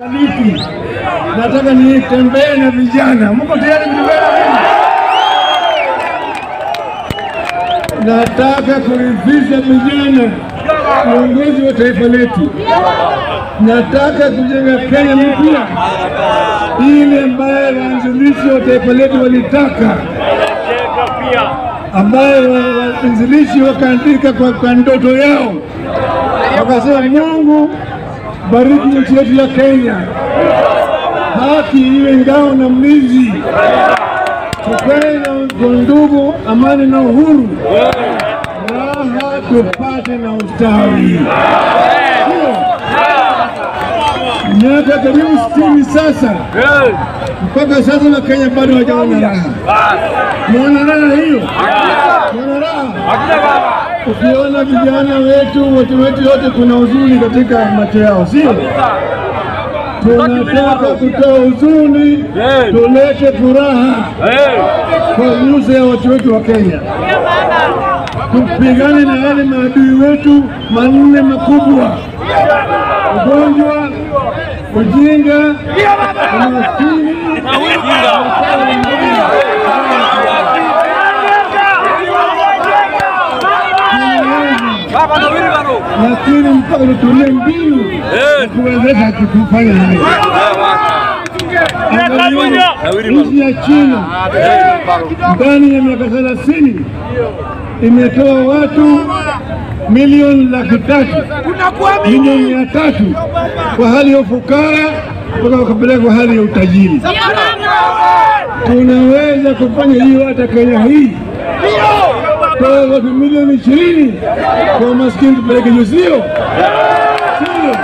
Lipi? Nataka nitembee na vijana. Mko tayari kutembea na mimi? Nataka kuridhisha vijana, viongozi wa taifa letu. Nataka kujenga Kenya mpya, ile ambayo waanzilishi wa taifa letu walitaka, ambayo waanzilishi wakaandika kwa, kwa ndoto yao, wakasema Mungu bariki nchi yetu ya Kenya, haki iwe ngao na mlinzi, tukae na ndugu, amani na uhuru, raha tupate na ustawi. Sio miaka karibu sitini sasa, mpaka sasa Wakenya bado hawajaona raha. Mwana raha hiyo, mwana raha Ukiona vijana wetu watu wetu yote, kuna huzuni katika macho yao, sio? Tunataka kutoa huzuni, tulete furaha kwa nyuso ya watu wetu wa Kenya, tupigane na wale maadui wetu manne makubwa: ugonjwa, ujinga, umaskini lakini mpaka tutumie mbinu ya kuwezesha kufanya hayo. Nchi ya China ndani ya miaka thelathini imetoa watu milioni laki tatu milioni mia tatu kwa hali ya ufukara mpaka wakapeleka kwa hali ya utajiri. Tunaweza kufanya hiyo hata Kenya hii toa watu milioni ishirini kwa maskini tupeleke juu, sio sio?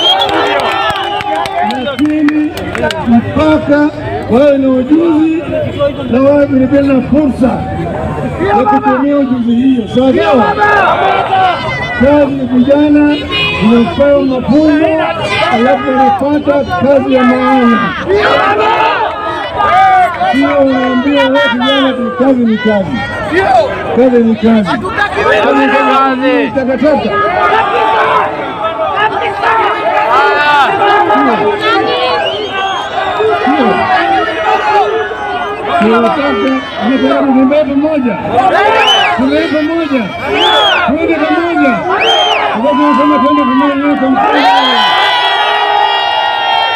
Lakini mpaka wawe na ujuzi na wawe vilevile na fursa ya kutumia ujuzi hiyo, sawa sawa. Kazi ya vijana inapewa mafunzo, alafu wanapata kazi ya maana, sio unaambia wewe kijana tu kazi ni kazi kazi ni kazi, kazi ni takataka. Tunataka tutembee pamoja, tulee pamoja, twende pamoja, sababu tunasema twende pamoja kwa mkono.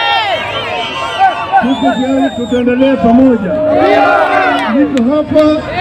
Tuko tayari, tutaendelea pamoja. Niko hapa